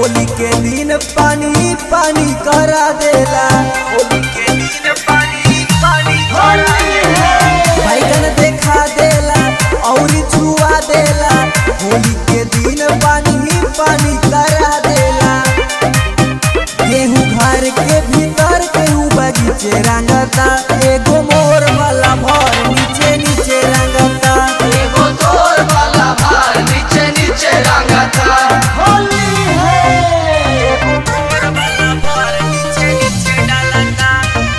होली के दिन पानी पानी करा देला होली के दिन पानी पानी करा देला बैगन देखा देला और छुआ देला होली के दिन पानी पानी करा देला गेहूं घर के भीतर केहू बगीचे रंगता एगो मोर वाला भर नीचे नीचे रंगता एगो तोर वाला भार नीचे नीचे रंगता होली है एगो मोर वाला भर नीचे नीचे डालता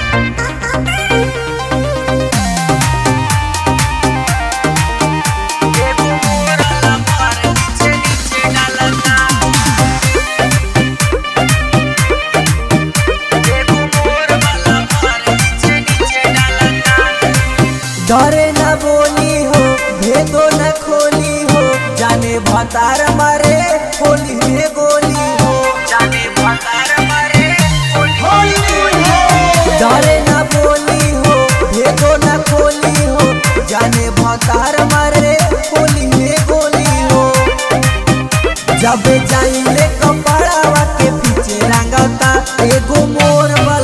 एगो मोर वाला भर नीचे नीचे डालता एगो मोर वाला भर नीचे नीचे डालता डरे न बोली हो भेदो न खोली हो जाने भतार मारे होली में गोली हो जाने भतार मारे होली डरे न बोली हो भेदो न खोली हो जाने भतार मारे होली में गोली हो जब जाइले कपड़ावा के पीछे रंगता एगो मोर वाला